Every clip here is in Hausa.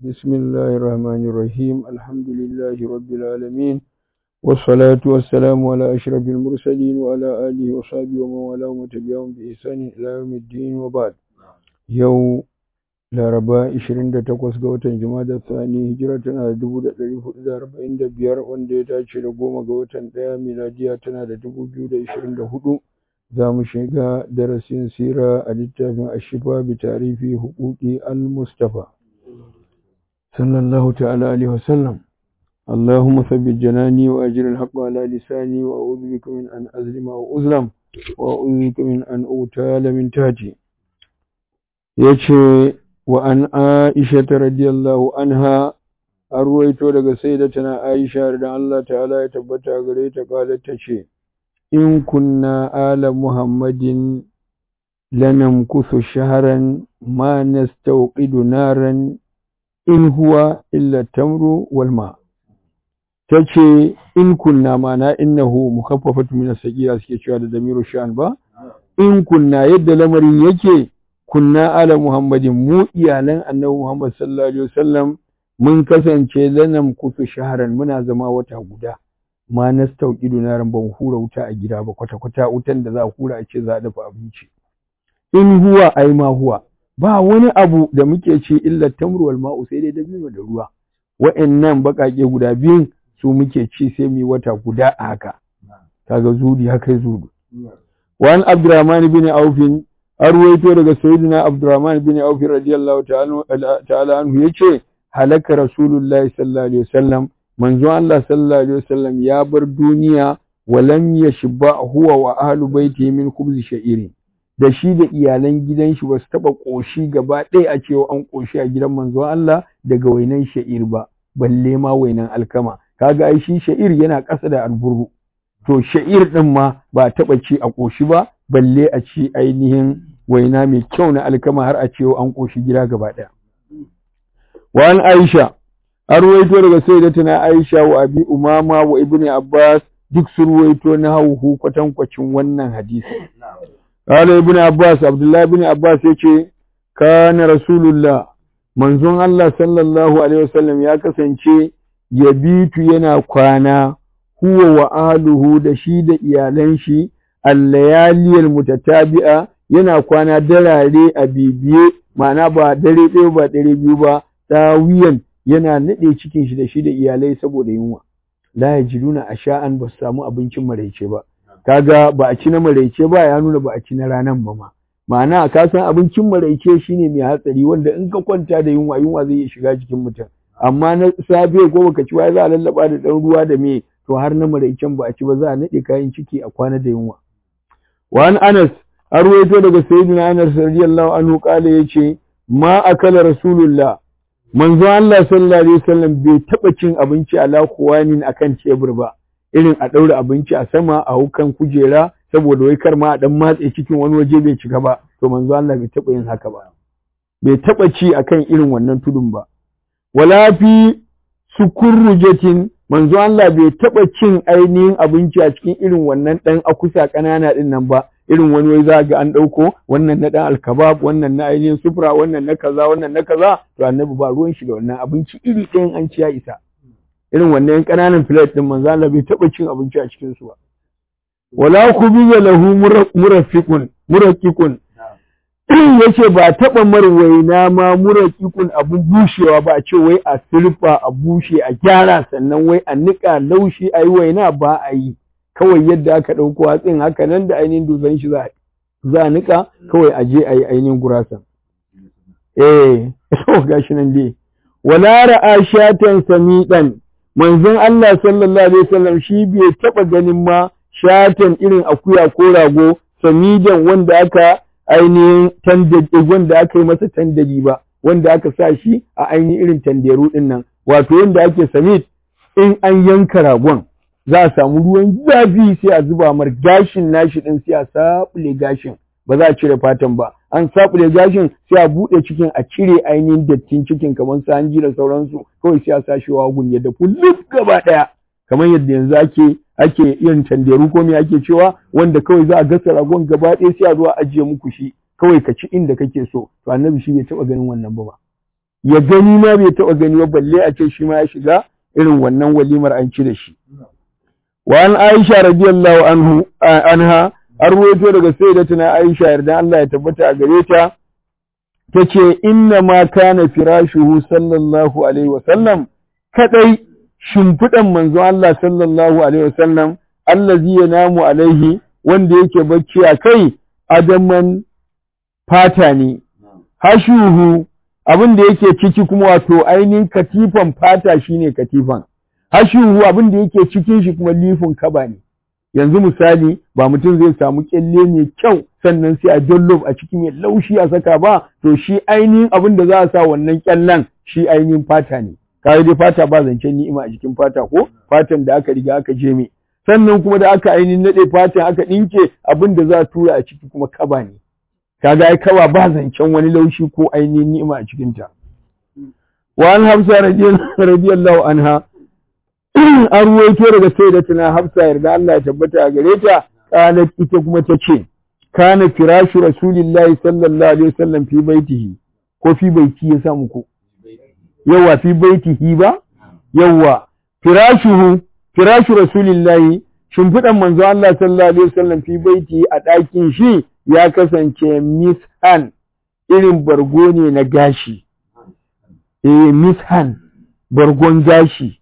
بسم الله الرحمن الرحيم الحمد لله رب العالمين والصلاة والسلام على أشرف المرسلين وعلى آله وصحبه ومن والاه وتبعهم بإحسان إلى يوم الدين وبعد يوم laraba 28 ga watan jumada thani hijira tana da 1445 wanda ya dace da goma ga watan ɗaya miladiya tana da 2024 za mu shiga darasin sira a littafin ashifa bi tarifi hukuki al-mustafa sallallahu ta'ala alaihi wasallam اللهم ثبت جناني وأجر الحق على لساني وأعوذ بك من أن أظلم أو أظلم وأعوذ بك من أن أغتال من تحتي yace wa an Aisha radiyallahu anha an ruwaito daga sayyidatuna Aisha da Allah ta'ala ya tabbata gare ta kala tace in kunna ala Muhammadin lanamkuthu shahran ma nastawqidu naran in huwa illa tamru wal ma tace in kunna mana innahu mukhaffafatu min as-sagira suke cewa da damiru sha'an ba in kunna yadda lamarin yake kunna ala muhammadin mu iyalan annabi muhammad sallallahu alaihi wasallam mun kasance lanam kusu shaharan muna zama wata guda ma nastauqidu naran ban hura wuta a gida ba kwata kwata wutan da za a hura a ce za a dafa abinci in huwa ai ma huwa ba wani abu da muke ci illa tamru wal ma'u sai dai dabino da ruwa wa'annan bakake guda biyun su muke ci sai mu wata guda a haka kaga zudi haka zudu wa an abdurrahman bin aufin an ruwaito daga sayyidina Abdurrahman bin Auf radiyallahu ta'ala anhu yace halaka rasulullahi sallallahu alaihi wasallam manzo Allah sallallahu alaihi wasallam ya bar duniya wa lam yashba huwa wa ahlu baitihi min khubz sha'irin da shi da iyalan gidan shi ba su taba koshi gaba ɗaya a cewa an koshi a gidan manzo Allah daga wainan sha'ir ba balle ma wainan alkama kaga ai shi sha'ir yana ƙasa da alburu to sha'ir din ma ba taba ci a koshi ba balle a ci ainihin waina mai kyau na alkama har a cewa an ƙoshi gida gaba ɗaya. Wa an Aisha, an ruwaito daga sayyidatuna Aisha wa Abi Umama wa Ibn Abbas duk sun ruwaito na hauhu kwatankwacin wannan hadisi. Kala Ibn Abbas, Abdullahi Ibn Abbas ya ce, Kana Rasulullah, manzon Allah sallallahu Alaihi wasallam ya kasance ya bitu yana kwana, huwa wa aluhu da shi da iyalan shi, allayaliyar mutatabi'a yana kwana darare a bibiye ma'ana ba dare ɗaya ba dare biyu ba tawiyan yana naɗe cikin shi da shi da iyalai saboda yunwa la yajiduna asha'an ba su samu abincin maraice ba kaga ba a ci na maraice ba ya nuna ba a ci na ranan ba ma ma'ana ka san abincin maraice shine mai hatsari wanda in ka kwanta da yunwa yunwa zai iya shiga jikin mutum amma na safe ko baka ci ba za a lallaba da ɗan ruwa da me to har na maraicen ba a ci ba za a naɗe kayan ciki a kwana da yunwa wa an anas an ruwaito daga sayyidina Anas radiyallahu anhu kale yace ma akala rasulullah manzo Allah sallallahu alaihi wasallam bai taba cin abinci ala kuwanin akan tebur ba irin a daura abinci a sama a hukan kujera saboda wai kar ma a dan matse cikin wani waje bai cika ba to manzo Allah bai taba yin haka ba bai taba ci akan irin wannan tudun ba wala fi sukurrujatin manzo Allah bai taba cin ainihin abinci a cikin irin wannan dan akusa kanana din nan ba irin wani wai za ga an ɗauko wannan na ɗan alkabab wannan na ainihin sufura wannan na kaza wannan na kaza to annabi ba ruwan shi da wannan abinci iri ɗayan an ci ya isa irin wannan ƙananan filet ɗin manzo Allah bai taɓa cin abinci a cikin su ba wala kubiya lahu murafiqun muraqiqun yace ba taɓa marwaina ma muraqiqun abun bushewa ba a ce wai a sulfa a bushe a gyara sannan wai a niƙa laushi ayi waina ba a yi kawai yadda aka ɗauko hatsin haka nan da ainihin dutsen shi za a nika kawai a je a yi ainihin gurasan. Eh, so gashi nan dai. Wala ra'a shatan samiɗan, manzon Allah sallallahu alaihi wasallam shi bai taɓa ganin ma shatan irin akuya ko rago samidan wanda aka ainihin tandadi wanda aka yi masa tandadi ba, wanda aka sa shi a ainihin irin tanderu ɗin nan. Wato yanda ake samit in an yanka ragon. za a samu ruwan zafi sai a zuba mar gashin nashi din sai a sabule gashin ba za a cire fatan ba an sabule gashin sai a bude cikin a cire ainihin dattin cikin kamar su hanji da sauransu kawai sai a sa shi wagun ya dafu luf gaba daya kamar yadda yanzu ake ake yin tanderu ko me ake cewa wanda kawai za a gasa ragon gaba ɗaya sai a zo a ajiye muku shi kawai ka ci inda kake so to annabi shi bai taɓa ganin wannan ba ba ya gani ma bai taɓa gani ba balle a ce shi ma ya shiga irin wannan walimar an ci da shi wa an Aisha radiyallahu anhu anha an ruwaito daga sayyidatuna Aisha yarda Allah ya tabbata a gare ta tace inna ma kana firashuhu sallallahu alaihi wa sallam kadai shimfidan manzo Allah sallallahu alaihi wa sallam allazi yanamu alaihi wanda yake bacci a kai adaman fata ne hashuhu abin da yake ciki kuma wato ainihin katifan fata shine katifan hashuhu abin da yake cikin shi kuma lifin kaba ne yanzu misali ba mutum zai samu kyalle mai kyau sannan sai a jollof a ciki mai laushi a saka ba to shi ainihin abin da za a sa wannan kyallen shi ainihin fata ne kawai dai fata ba zancen ni'ima a jikin fata ko fatan da aka riga aka je mai sannan kuma da aka ainihin nade fatan aka ɗinke abin da za a tura a ciki kuma kaba ne kaga ai kaba ba zancen wani laushi ko ainihin ni'ima a cikin ta wa an hafsa radiyallahu anha an ruwaito daga sayyidatuna hafsa yarda Allah ya tabbata a gare ta qalat ita kuma ta ce kana firashu rasulillahi sallallahu alaihi wasallam fi baitihi ko fi baiti ya samu ko yawa fi baitihi ba yawa firashuhu firashu rasulillahi shimfiɗan manzo Allah sallallahu alaihi wasallam fi baiti a ɗakin shi ya kasance mishan irin bargo ne na gashi eh mishan bargon gashi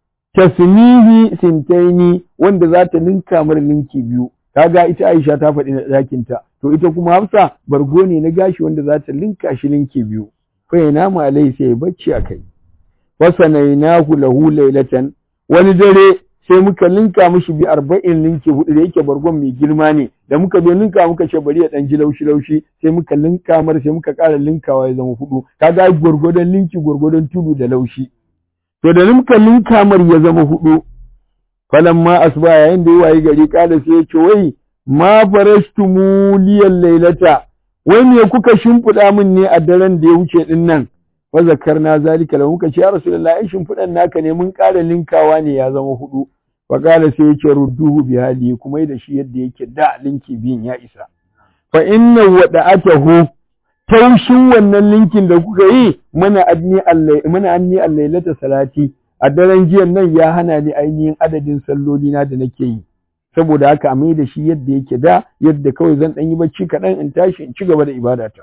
tasmihi sintaini wanda za ta ninka mar linki biyu kaga ita Aisha ta faɗi na ɗakin ta to ita kuma Hafsa bargo ne na gashi wanda za ta linka shi linki biyu fa yana ma alai sai bacci akai wasanainahu lahu laylatan wani dare sai muka linka mishi bi arba'in linki hudu da yake bargon mai girma ne da muka zo linka muka ce bari ya dan ji laushi laushi sai muka linka mar sai muka ƙara linkawa ya zama hudu kaga gurgurdan linki gurgurdan tudu da laushi to da muka linka mar ya zama hudu falamma asba yayin da yayi gari kada sai ya ce wai ma farashtumu liyal lailata wai me kuka shimfiɗa min ne a daren da ya wuce din nan fa zakarna zalika lahu muka ce ya rasulullahi ai shimfiɗan naka ne mun ƙara linkawa ne ya zama hudu fa qala sai yace rudduhu bi hali kuma da shi yadda yake da linki biyun ya isa fa inna wada'atahu taushin wannan linkin da kuka yi mana adni allai mana anni allailata salati a daren jiyan nan ya hana ni ainihin adadin salloli na da nake yi saboda haka a mai da shi yadda yake da yadda kawai zan dan yi bacci kaɗan in tashi in ci gaba da ibadata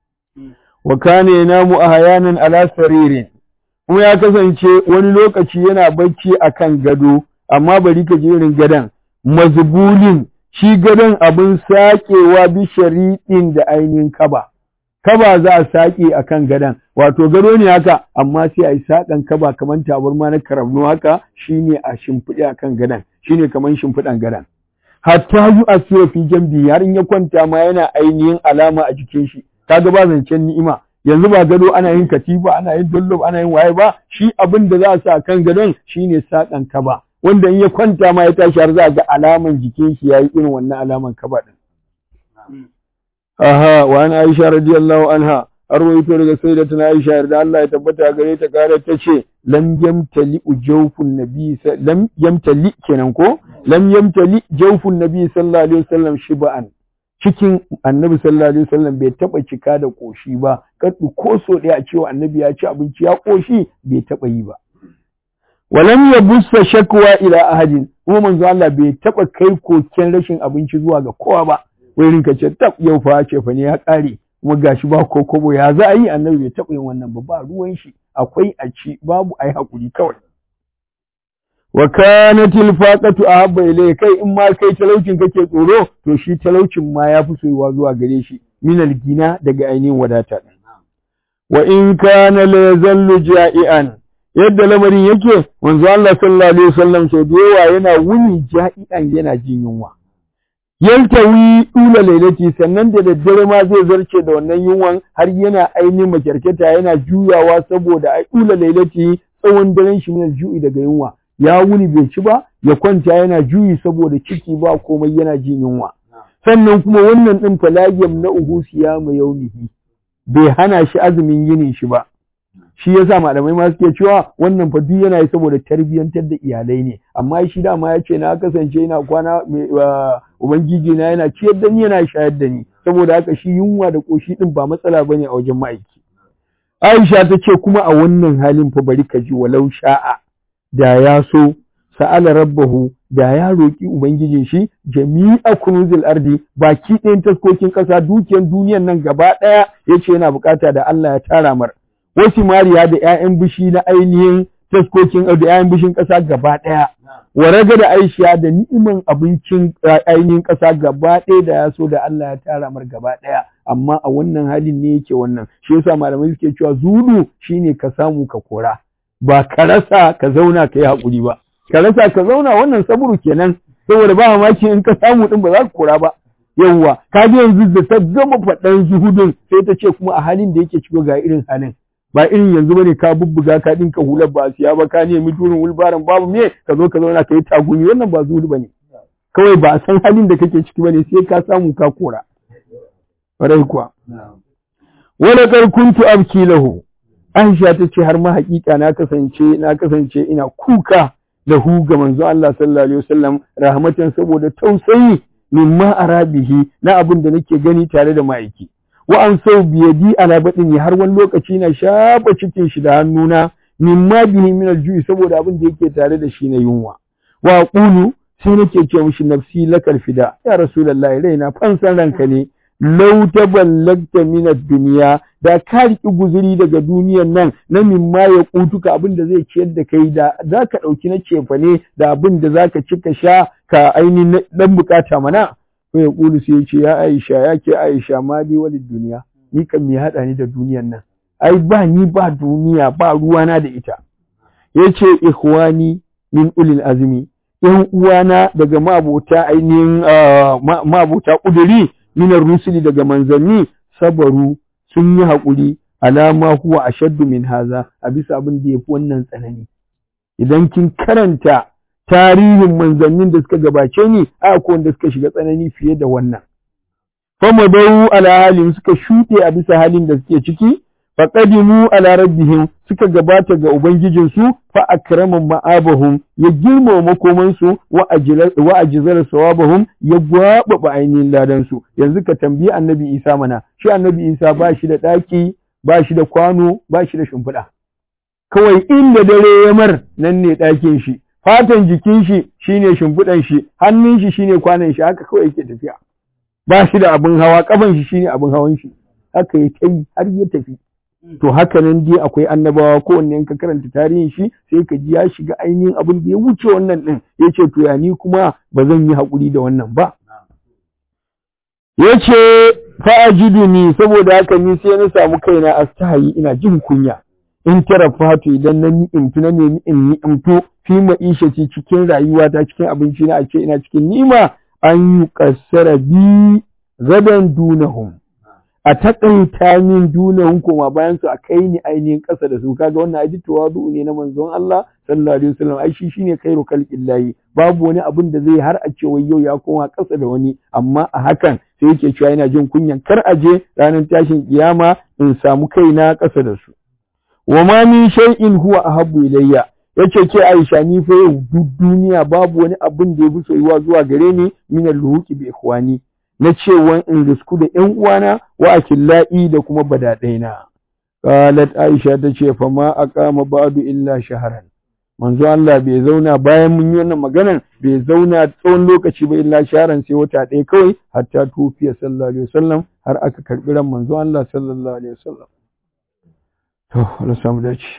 wa kana yanamu ahyanan ala saririn kuma ya kasance wani lokaci yana bacci akan gado amma bari ka je irin gadan mazbulin shi gadon abin sakewa bi shariɗin da ainihin kaba kaba za a sake akan gadan wato gado ne haka amma sai a yi saƙan kaba kamar tabarma na karamno haka shine a shimfiɗe akan gadan shine kamar shimfiɗan gadan hatta yu asiya fi jambi har in ya kwanta ma yana ainihin alama a jikin shi kaga ba zancen ni'ima yanzu ba gado ana yin katifa ana yin dollob ana yin waye ba shi abin da za a sa kan gadon shine saƙan kaba wanda in ya kwanta ma ya tashi har za a ga alaman jikin shi yayi irin wannan alaman kaba din aha wa an Aisha radiyallahu anha arwayto daga sayyidatuna Aisha yarda Allah ya tabbata gare ta kare ta ce lam yamtali jawfun nabi lam yamtali kenan ko lam yamtali jawfun nabi sallallahu alaihi wasallam shiba'an cikin annabi sallallahu alaihi wasallam bai taba cika da koshi ba kaddu ko so ɗaya a cewa annabi ya ci abinci ya koshi bai taba yi ba walam yabussa shakwa ila ahadin kuma manzo Allah bai taba kai koken rashin abinci zuwa ga kowa ba wai rinka ce tab yau fa ce fa ne ya kare kuma gashi ba ko kobo ya za a yi annabi bai taba yin wannan ba ba ruwan shi akwai a ci babu ai hakuri kawai wa kanat al-faqatu ahabba ilay kai in ma kai talaucin kake tsoro to shi talaucin ma yafi soyuwa zuwa gare shi min al-gina daga ainihin wadata wa in kana la yazallu ja'ian yadda lamarin yake manzo Allah sallallahu alaihi wasallam sau da yawa yana wuni ja'ian yana jin yunwa yaltawi ula lailati sannan da daddare ma zai zarce da wannan yunwan har yana ainihin makyarketa yana juyawa saboda ai ula lailati tsawon daren shi min ju'i daga yunwa ya wuni bai ci ba ya kwanta yana juyi saboda ciki ba komai yana jin yunwa sannan kuma wannan din falagiyam na uhu siyama yaumihi bai hana shi azumin yinin shi ba shi yasa malamai ma suke cewa wannan fa duk yana yi saboda tarbiyyantar da iyalai ne amma shi dama ya ce na kasance ina kwana ubangiji na yana ciyar da ni yana shayar da ni saboda haka shi yunwa da koshi din ba matsala bane a wajen ma'aiki Aisha ta ce kuma a wannan halin fa bari ka ji walau sha'a da ya so sa'ala rabbahu da ya roƙi ubangijin shi jami'a kunuzil ardi baki ɗayan taskokin ƙasa dukiyar duniyar nan gaba ɗaya yace yana bukata da Allah ya tara mar wasu mariya da ƴaƴan bishi na ainihin taskokin da ƴaƴan bishin ƙasa gaba ɗaya wa raga da Aisha da ni'iman abincin ainihin ƙasa gaba ɗaya da ya so da Allah ya tara mar gaba ɗaya amma a wannan halin ne yake wannan shi yasa malamai suke cewa zudu shine ka samu ka kora ba ka rasa ka zauna ka yi haƙuri ba ka rasa ka zauna wannan saburu kenan saboda ba mamaki in ka samu din ba za ka kora ba yawwa ka ji yanzu da ta gama faɗan zuhudun sai ta ce kuma a halin da yake ciko ga irin halin ba irin yanzu bane ka bubbuga ka dinka hular ba siya ba ka nemi turin wulbaran babu me ka zo ka zauna ka yi tagumi wannan ba zuhudu bane kawai ba a san halin da kake ciki bane sai ka samu ka kora farai kuwa wala kar kuntu abki lahu Aisha ta ce har ma hakika na kasance na kasance ina kuka da hu ga manzo Allah sallallahu alaihi wasallam rahmatan saboda tausayi mimma arabihi na abin da nake gani tare da ma'aiki wa an sau biyadi ala badin har wani lokaci na shafa cikin shi da hannuna mimma bihi min alju'i saboda abin da yake tare da shi na yunwa wa qulu sai nake ce mishi nafsi lakal fida ya rasulullahi raina fansan ranka ne lau taballagta min ad-dunya da ka riki guzuri daga duniyan nan na mimma ya kutuka abin da zai ciyar da kai da zaka dauki na cefa ne da abin da zaka ci ka sha ka ainihin dan bukata mana ko ya kulu sai ya ce ya Aisha ya ke Aisha ma dai walid duniya ni kan me hada ni da duniyan nan ai ba ni ba duniya ba ruwana da ita yace ikhwani min ulil azmi yan uwana daga mabota ainihin mabota kuduri minar rusuli daga manzanni sabaru sun yi haƙuri alama huwa ashaddu min haza a bisa abin da yafi wannan tsanani idan kin karanta tarihin manzannin da suka gabace ni a ko wanda suka shiga tsanani fiye da wannan fama dau ala halin suka shuɗe a bisa halin da suke ciki faqadimu ala rabbihim suka gabata ga ubangijinsu fa akrama ma'abahum ya girmama makomansu wa ajzara wa ajzara sawabahum ya gwababa ainihin ladan su yanzu ka tambayi annabi Isa mana shi annabi Isa ba shi da daki ba shi da kwano ba shi da shimfiɗa kawai inda dare ya mar nan ne ɗakin shi fatan jikin shi shine shimfiɗan shi hannun shi shine kwanan shi haka kawai yake tafiya ba shi da abin hawa kafan shi shine abin hawan shi haka ya kai har ya tafi to haka nan dai akwai annabawa kowanne ka karanta tarihin shi sai ka ji ya shiga ainihin abin da ya wuce wannan din yace to ya ni kuma ba zan yi hakuri da wannan ba yace fa ajiduni saboda haka ni sai na samu kaina astahayi ina jin kunya in tarafatu idan na ni'imtu na nemi in ni'imtu fi ma'ishati cikin rayuwata cikin abinci na a ce ina cikin ni'ima an yi kassara bi gadan dunahum a taƙaita min dunahum koma bayan su a kai ni ainihin ƙasa da su kaga wannan aji tawadu ne na manzon Allah sallallahu alaihi wasallam ai shi shine khairu khalqillahi babu wani abin da zai har a ce wai yau ya koma ƙasa da wani amma a hakan sai yake cewa yana jin kunyan kar a je ranar tashin kiyama in samu kaina ƙasa da su wa ma min shay'in huwa ahabbu ilayya yace ke Aisha ni fa yau duk duniya babu wani abin da ya fi soyuwa zuwa gare ni min al-luhuqi bi ikhwani na cewa in risku da ƴan uwana wa akilla'i da kuma badadaina qalat Aisha tace fa ma aqama ba'du illa shahran manzo Allah bai zauna bayan mun yi wannan maganar bai zauna tsawon lokaci ba illa shahran sai wata ɗaya kawai hatta tufiya sallallahu alaihi wasallam har aka karbi ran manzo Allah sallallahu alaihi wasallam to Allah samu dace